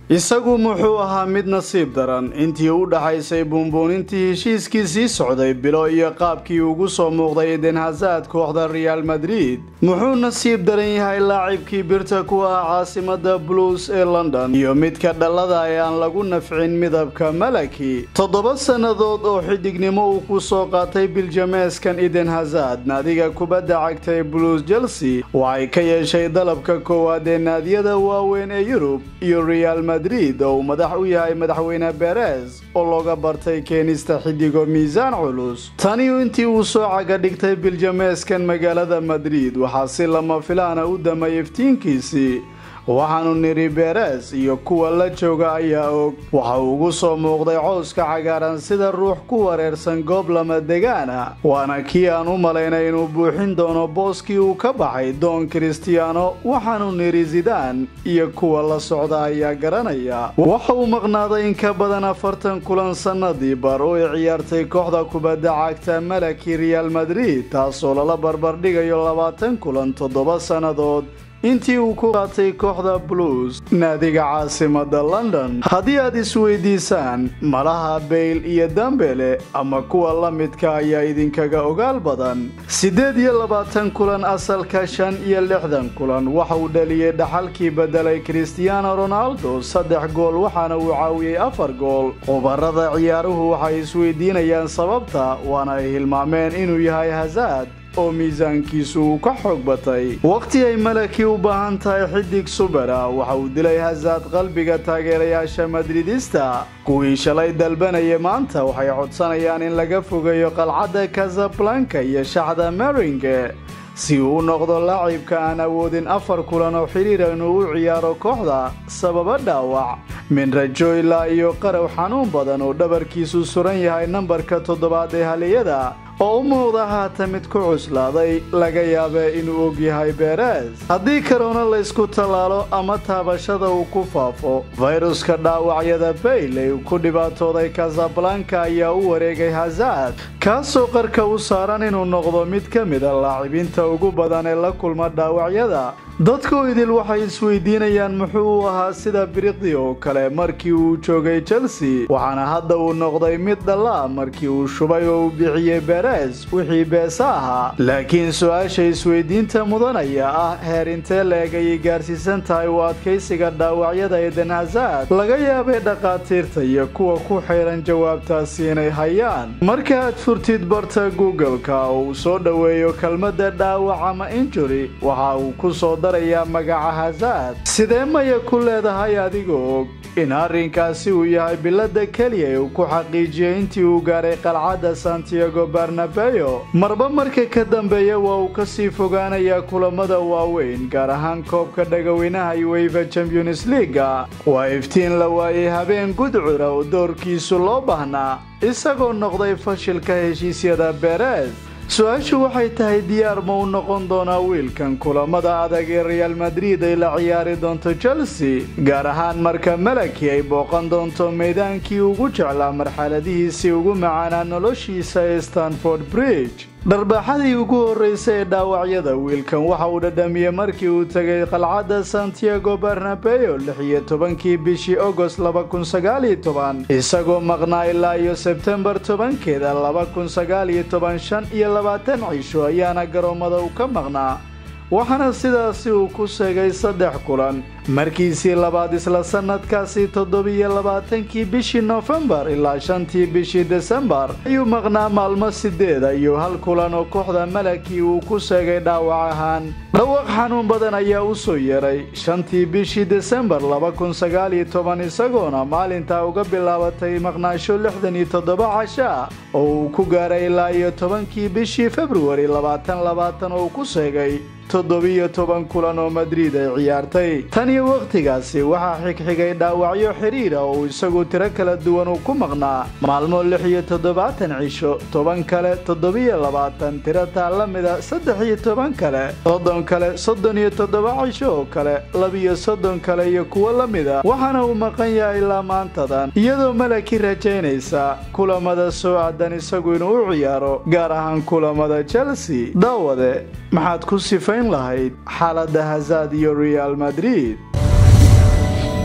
isagu muxuu ahaa mid nasiib daran intii u dhaxaysay buunbuunintii heshiiskii sii socday bilo iyo qaabkii ugu soo muuqday eden hazard kooxda real madrid muxuu nasiib daran yahay laacibkii birta ku ah caasimada blues ee london iyo midka dhallada ee aan lagu nafcin midabka malaki toddoba sannadood oo xidignimo uu ku soo qaatay biljameeskan eden hazard naadiga kubadda cagtay blues chelsea waxay ka yeeshay dalabka koowaad ee naadiyada waaweyn ee yurub iyo real madrid oo uu madax u yahay madaxweyne beres oo looga bartay keenista xidigo miisaan culus taniu intii uu soo caga dhigtay biljameeskan magaalada madrid waxaa si lama filaana u damay iftiinkiisii waxaanu nidhi beres iyo kuwa la jooga ayaa og waxa uu ugu soo muuqday cowska cagaaran sida ruux ku wareersan goob lama degaana waana kii aan u malaynay inuu buuxin doono booskii uu ka baxay doon kristiyaano waxaanu nidhi zidaan iyo kuwa la socda ayaa garanaya waxa uu maqnaaday in ka badan afartan kulan sannadii bar oo ay ciyaartay kooxda kubadda cagta malaki real madrid taasoo lala barbardhigayo labaatan kulan toddoba sannadood intii uu ku qaatay kooxda blues naadiga caasimada london haddii aad isweydiisaan malaha bayl iyo dambele ama kuwa la midka ayaa idinkaga ogaal badan siddeed iyo labaatan kulan asalka shan iyo lixdan kulan waxa uu dhaliyey dhaxalkii bedelay christiano ronaldo saddex gool waxaana uu caawiyey afar gool khubarada ciyaaruhu waxay isweydiinayaan sababta waana ay hilmaameen inuu yahay hasaad oo miisaankiisu uu ka xoog batay wakhti ay malaki u baahan tahay xidig subera waxa uu dilay hasaad qalbiga taageerayaasha madridista kuwii shalay dalbanaya maanta waxay codsanayaan in laga fogeeyo qalcadda casablanka iyo shaxda meringe si uu u noqdo laacibka aan awoodin afar kulan oo xidhiira inuu u ciyaaro kooxda sababa dhaawac min rajo ilaa iyo qarow xanuun badan oo dhabarkiisu suran yahay nambarka toddobaad ee haliyada oo u muuqda haata mid ku cuslaaday laga yaabee inuu og yahay beres haddii karoona laysku tallaalo ama taabashada uu ku faafo fayruska dhaawacyada bayl ee uu ku dhibaatooday casablanka ayaa u wareegay hazard kaasoo qarka u saaran inuu noqdo mid ka mida laacibinta ugu badan ee la kulma dhaawacyada dadku idil waxay isweydiinayaan muxuu u ahaa sida biriqdi oo kale markii uu joogay chelsea waxaana hadda uu noqday mid dhallaa markii uu shubay oo uu bixiyey beres wixii beesa ahaa laakiin su-aasha isweydiinta mudan ayaa ah heer intee leeg ayay gaarsiisan tahay u adkaysiga dhaawacyada eden hazard laga yaabay dhakhaatiirta iyo kuwa ku xeeran jawaabtaasi inay hayaan marka aad furtid barta google-ka oo uu soo dhoweeyo kelmadda dhaawac ama injury waxa uu ku soo magaca hazard sidee maya ku leedahay adigoo og in arrinkaasi uu yahay bilada keliya ee uu ku xaqiijiyey intii uu gaaray qalcadda santiago barnabeo marba marka ka dambeeya waa uu kasii fogaanayaa kulamada waaweyn gaar ahaan koobka dhagaweynaha uefa champions leaga waa iftiin la waayey habeen gudcura oo doorkiisu loo baahnaa isagoo noqday fashilka heshiisyada beres su-aashu waxay tahay diyaar ma u noqon doonaa wiilkan kulamada adag ee real madrid ay la ciyaari doonto chelsea gaar ahaan marka malaki ay booqan doonto meydaankii ugu jeclaa marxaladihiisii ugu macaanaa noloshiisa ee stanford bridge dharbaaxadii ugu horreysay ee dhaawacyada wiilkan waxa uu dhadhamiyey markii uu tegay qalcadda santiago barnabeo lix iyo tobankii bishii agost laba kun sagaaliyo toban isagoo maqnaa ilaa iyo sebtembar tobankeeda laba kun sagaaliyo toban shan iyo labaatan cisho ayaana garoommada u ka maqnaa waxaana sidaasi uu ku sheegay saddex kulan markiisii labaad isla sannadkaasi toddobiyo labaatankii bishii nofembar ilaa shantii bishii desembar ayuu maqnaa maalmo sideeda iyo hal kulan oo kooxda malaki uu ku sheegay dhaawac ahaan dhawaq xanuun badan ayaa u soo yeeray shantii bishii desembar laba kun sagaaliyo toban isagoona maalintaa uga bilaabatay maqnaasho lixdan iyo toddoba casha oo uu ku gaaray ilaa iyo tobankii bishii februari labaatan labaatan oo uu ku sheegay toddobiyo toban kulan oo madrid ay ciyaartay tan iyo wakhtigaasi waxaa xigxigay dhaawacyo xidhiira oo uu isagu tiro kala duwan uu ku maqnaa maalmo lix iyo toddobaatan cisho toban kale toddobiyo labaatan tiro taa la mida saddex iyo toban kale soddon kale soddon iyo toddoba cisho oo kale labiyo soddon kale iyo kuwo la mida waxaana uu maqan yahay ilaa maantadan iyadoo malaki rajaynaysa kulamada soo aadan isagu inuu u ciyaaro gaar ahaan kulamada chelsea daawade maxaad ku sifayn lahayd xaaladda hazard iyo real madrid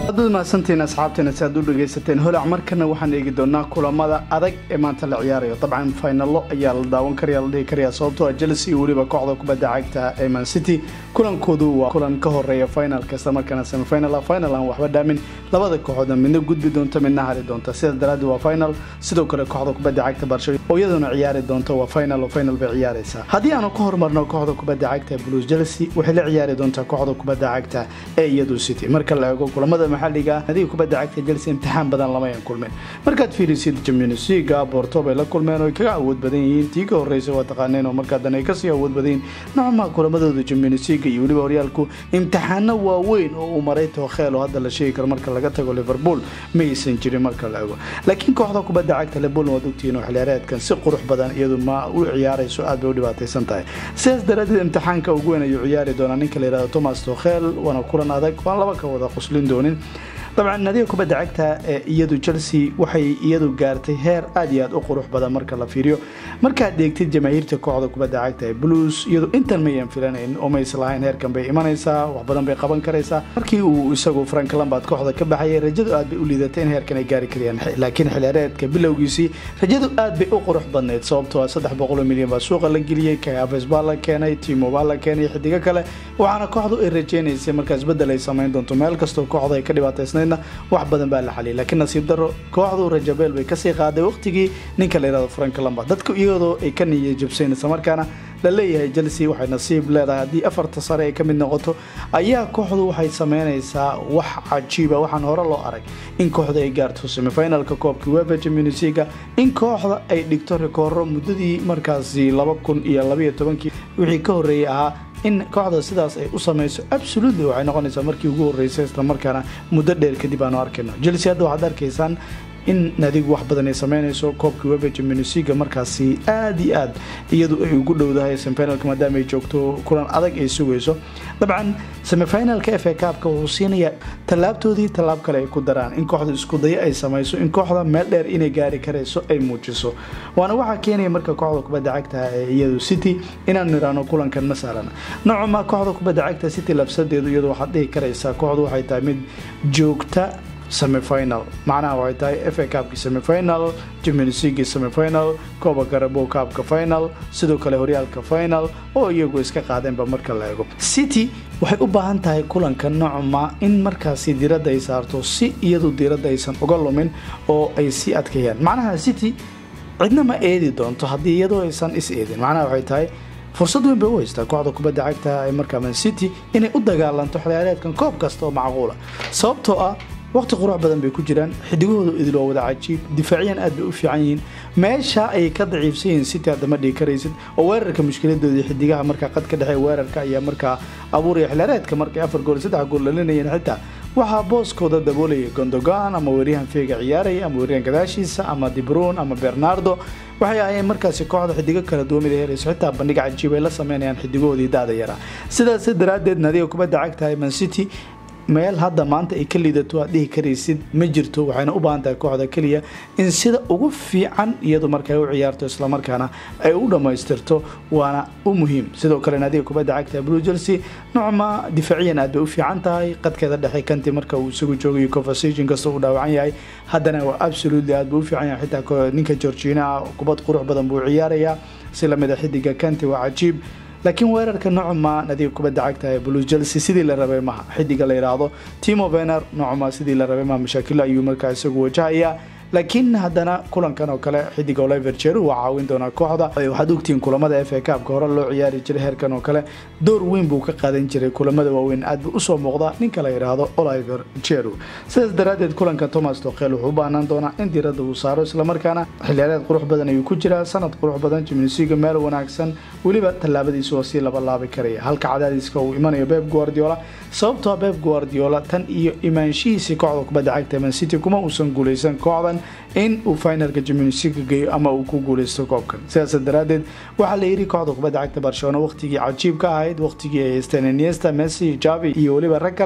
haddaad mahadsantihiin asxaabteena si aad u dhegaysateen holac markana waxaan eegi doonaa kulamada adag ee maanta la ciyaarayo dabcan finalo ayaa la daawan karaya la dhihi karaya sababtoo ah chelsea iyo weliba kooxda kubadda cagta ee man city kulankoodu waa kulan ka horeeya finalka isla markaana semifinal ah final aan waxba dhaamin labada kooxoodna midna gudbi doonta midna hari doonta sidaas daraaddeed waa final sidoo kale kooxda kubadda cagta barsho oo iyaduna ciyaari doonta waa final oo final bay ciyaaraysaa haddii aanu ka horumarno kooxda kubadda cagta ee blues chelsea waxay la ciyaari doontaa kooxda kubadda cagta ee iyadu city marka la eego kulamada maxaliga nadiga kubadda cagta chelsea imtixaan badan lama ayan kulmeen markaad fiirisid champions league porto bay la kulmeen oo ay kaga awood badan yihiin tii ka horreysay waa taqaaneen oo markaa dan ay kasii awood badan yihiin nocmaa kulamadooda champions league iyo weliba horyaalku imtixaano waaweyn oo uu maray tookheel oo hadda la sheegi karo marka laga tago liverpool ma aysan jirin marka la eego laakiin kooxda kubadda cagta liverpool waad ogtihiin oo xiliyaareedkan si qurux badan iyadu ma u ciyaarayso aad bay u dhibaataysan tahay sidaas daraadeed imtixaanka ugu weyn ayuu ciyaari doonaa ninka la yihahdo thomas tookheel waana kulan adag waan laba ka wada quslin doonin dabcan nadiga kubadda cagta ee iyadu chelsea waxay iyadu gaartay heer aad iyo aad u qurux badan marka la fiiriyo markaad eegtid jamaahiirta kooxda kubadda cagta ee blues iyadu intan mayan filanayn oo mays lahayn heerkan bay imanaysaa wax badan bay qaban karaysaa markii uu isagu frank lambard kooxda ka baxayay rajadu aad bay u liidatay in heerkan ay gaari karayaan laakiin xiliyaareedka bilowgiisii rajadu aad bay u qurux badnayd sababtoo ah saddex boqol milyan baa suuqa la geliyey kaafes baa la keenay timo baa la keenay xidigo kale waxaana kooxdu ay rajeynaysay markaas bedel ay samayn doonto meel kastoo kooxda ay ka dhibaataysnayd wax badan baa la xaliyay laakiin nasiib daro kooxdu rajabeel bay kasii qaaday waqtigii ninka la yihahdo frank lambard dadku iyadoo ay ka niya jabsayn isla markaana la leeyahay chelsea waxay nasiib leedahay haddii afarta sare ay ka mid noqoto ayaa kooxdu waxay sameynaysaa wax cajiiba waxaan hore loo arag in kooxda ay gaarto semifinalka koobka wefa champions leaga in kooxda ay dhigto rikooro muddadii markaasi laba kun iyo labaiyo tobankii wixii ka horreeyey ahaa in kooxda sidaas ay u samayso absolutely waxay noqonaysaa markii ugu horreysay islamarkaana muddo dheer kadib aanu arkayno chelsea hadda waxaad arkaysaan in nadigu wax badan ay sameynayso koobka weba championsliga markaasi aad iyo aad iyadu ay ugu dhowdahay semifinalka maadaama ay joogto kulan adag ay sugayso dabcan semifinalka f a kaabka wuxuu siinayaa tallaabtoodii tallaab kale ay ku daraan in kooxda iskudayo ay samayso in kooxda meel dheer inay gaari karayso ay muujiso waana waxaa keenaya marka kooxda kubadda cagta ee iyadu city inaanu niraano kulankan ma sahlana nocoma kooxda kubadda cagta city labsadeedu iyadu waxaad dhihi karaysaa kooxdu waxay tahay mid joogta semifinal macnaha waxay tahay f a kaabki semifinal jimensigi semifinal kooba garabo kaabka final sidoo kale horyaalka final oo iyagu iska qaadeenba marka la eego city waxay u baahan tahay kulanka nocma in markaasi diiradda ay saarto si iyadu diiradda aysan uga lumin oo ay sii adkeeyaan macnaha city cidna ma eedi doonto haddii iyadoo aysan is eedin macnaha waxay tahay fursad weyn bay u haystaa kooxda kubadda cagta ee markaa man city inay u dagaalanto xiliyaareedkan koob kasta oo macquula sababtoo ah waqti qurux badan bay ku jiraan xidigahooda idil waa wada cajiib difaaciyan aad bay u fiican yihiin meesha ayay ka daciifsan yihiin city hadda ma dhigi karaysid oo weerarka mushkiladoodii xidigaha markaa qad ka dhexe weerarka ayaa markaa abuuraya xiliyaareedka markay afar gool saddex gool dhalinayeen xitaa waxaa booskooda daboolaya gondogan ama weeryahan feega ciyaaraya ama weeryahan gadaashiisa ama dibron ama bernardo waxay ahayeen markaasi kooxda xidigo kala duwamid ay helayso xitaa bandhig cajiib ay la sameynayaan xidigahoodii da-da yaraa sidaas daraaddeed nadiga kubadda cagtahay man city meel hadda maanta ay ka liidato aad dhihi karaysid ma jirto waxayna u baahan tahay kooxda keliya in sida ugu fiican iyadu markay u ciyaarto islamarkaana ay u dhammaystirto waana u muhiim sidoo kale naadiga kubadda cagta blue chelsea nocma difaaciyan aad bay u fiican tahay qadkeeda dhexe kanti marka uu isagu joogayo conversation kasta uu dhaawacan yahay haddana waa absolutely aad buu u fiican yahay xitaa ninka georgina ah kubad qurux badan buu ciyaarayaa si lamid a xidiga kanti waa cajiib laakiin weerarka nocma nadiga kubadda cagta ee blue chelsea sidii la rabay maha xidiga la yidhaahdo timo vener nocma sidii la rabay maha mashaakilo ayuu markaa isagu wajahayaa laakiin haddana kulankan oo kale xidiga oliver jeru waa caawin doonaa kooxda waxaad ogtihiin kulamada f a kaabka hore loo ciyaari jiray heerkan oo kale door weyn buu ka qaadan jiray kulamada waaweyn aad buu usoo muuqda ninka la yidhaahdo oliver jeru sidaas daraaddeed kulanka thomas tokhel wuxuu u baahnaan doonaa in diiradda uu saaro islamarkaana xiliyaareed qurux badan ayuu ku jiraa sanad qurux badan jimnisiga meel wanaagsan weliba tallaabadiisu waa sii labalaabi karaya halka cadaadiska uu imanayo beb guardiola sababtoo beb guardiola tan iyo imaanshihiisii kooxda kubadda cagta man city kuma uusan guuleysan kooxdan in uu finalka jimnisiga geeyo ama uu ku guuleysto koobkan sidaas daraaddeed waxaa la yidhi kooxda kubadda cagta barcelona waqtigii cajiib ka ahayd waqtigii ay haysteen iniesta messi javi iyo weliba rag kale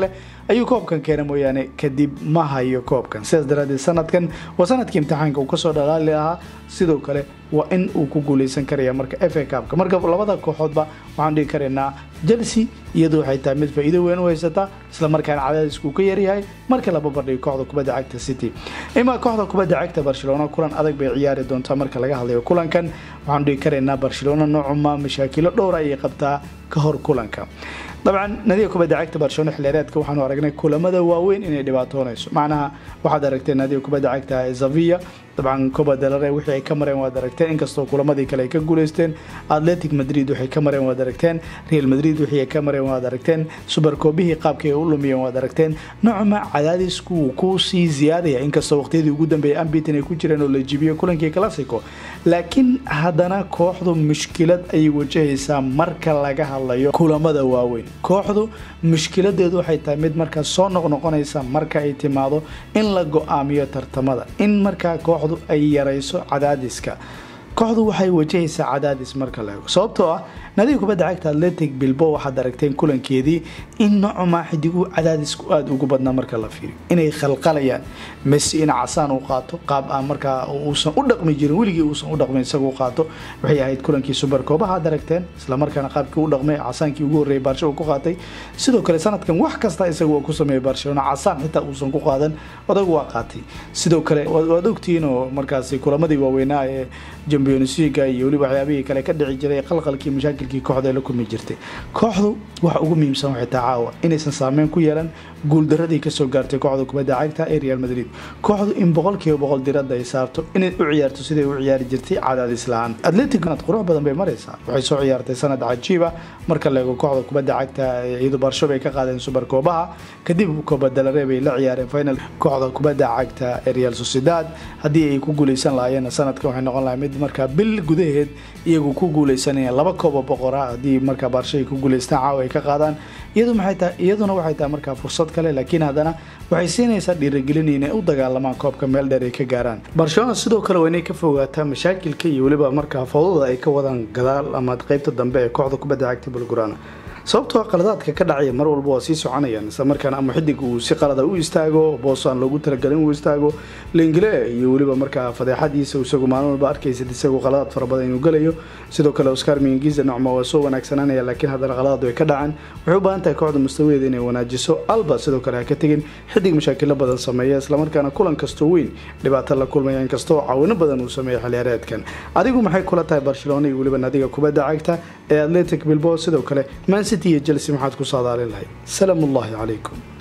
ayuu koobkan keena mooyaane kadib ma hayo koobkan sidaas daraadeed sanadkan waa sanadkii imtixaanka uu kasoo dhalaali lahaa sidoo kale waa in uu ku guuleysan karaya marka f a cupka marka labada kooxoodba waxaan dhigi karaynaa chelsea iyadu waxay tahay mid faa-iido weyn u haysataa islamarkaana cadaadisku ka yaryahay marka la babardhigo kooxda kubadda cagta city imaa kooxda kubadda cagta barcelona kulan adag bay ciyaari doontaa marka laga hadlayo kulankan waxaan dhigi karaynaa barcelona noocuma mashaakilo dhowra ayay qabtaa ka hor kulanka dabcan nadiga kubadda cagta barcelona xilheereedka waxaanu aragnay kulamada waaweyn inay dhibaatoonayso macnaha waxaad aragteen nadiga kubadda cagta zavia dabcan coba delare wixii ay ka mareen waad aragteen inkastoo kulamadii kale ay ka guuleysteen atletic madrid waxay ka mareen waad aragteen real madrid wixii ay ka mareen waad aragteen subarkoobihii qaabkii ay u lumiyeen waad aragteen nocma cadaadisku wuu ku sii ziyaadaya inkastoo waqtiyadii ugu dambeeyay ambitin ay ku jireen oo la jibiyo kulankii classico laakiin haddana kooxdu mushkilad ayay wajahaysaa marka laga hadlayo kulamada waaweyn kooxdu mushkiladeedu waxay tahay mid markaa soo noqnoqonaysa marka ay timaado in la go-aamiyo tartamada in markaa kooxdu ay yarayso cadaadiska kooxdu waxay wajahaysaa cadaadis marka la ego sababtoo ah nadiga kubadda cagta atletic bilbo waxaad aragteen kulankeedii in nocuma xidigu cadaadisku aada ugu badnaa marka la fiiriyo inay khalqalayaan messi in casaan uu qaato qaab aan markaa uusan u dhaqmi jirin weligii uusan u dhaqmin isagu qaato waxay ahayd kulankii subarkoobaha ad aragteen islamarkaana qaabkii u dhaqmay casaankii ugu horreeyay baarsha uu ku qaatay sidoo kale sanadkan wax kasta isagu waa ku sameeyay barcelona casaan xitaa uusan ku qaadan odagu waa qaatay sidoo kale waad ogtihiin oo markaasi kulamadii waaweynaa ee jambionsiga iyo weliba waxyaabihii kale ka dhici jiray qalqalkii mashaakilkii kooxda ay la kulmi jirtay kooxdu waxa ugu muhiimsan waxay tahay caawa inaysan saameyn ku yeelan guuldaradii kasoo gaartay kooxda kubadda cagta ee real madrid kooxdu in boqolkiiba boqol diradda ay saarto inay u ciyaarto siday u ciyaari jirtay cadaadis la-aan atletic qurux badan bay maraysaa waxay soo ciyaartay sanad cajiiba marka la eego kooxda kubadda cagta iyadu barsho bay ka qaadeen subarkoobaha kadib kobadalare bay la ciyaareen final kooxda kubadda cagta ee real sociedad haddii ay ku guuleysan lahaayeen sanadka waxay noqon lahay mid markaa bil gudaheed iyagu ku guuleysanayeen laba kooba boqora haddii markaa baarsho ay ku guuleystaan caawa ay ka qaadaan iyadu maxay tahay iyaduna waxay tahay markaa fursad kale laakiin haddana waxay siinaysaa dhiirigelin inay u dagaalamaan koobka meel dheer ay ka gaaraan barcelona sidoo kale waa inay ka fogaataa mashaakilka iyo weliba markaa fawdada ay ka wadaan gadaal ama qeybta dambe ee kooxda kubadda cagta bulgurana sababtoo qaladaadka ka dhacaya mar walba waa sii soconayaan isla markaana ama xidig uu si qalada u istaago boos aan loogu talagalin uu istaago lingile iyo weliba markaa fadeexadiisa isagu maalin walba arkaysid isagu qaladaad fara badan inuu gelayo sidoo kale oscar mingiza nocma waa soo wanaagsananaya laakiin haddana qaladaad way ka dhacaan waxay u baahan tahay kooxda mustawadeeda inay wanaajiso alba sidoo kale ha ka tegin xidig mashaakilo badan sameeya islamarkaana kulan kastoo weyn dhibaato la kulmaya inkastoo caawino badan uu sameeya xiliyaareedkan adigu maxay kula tahay barcelona iyo weliba nadiga kubadda cagta ee atletic bilbo sidoo kale mancity iyo chelsea maxaad ku saadaalin lahayd salaam ullahi calaykum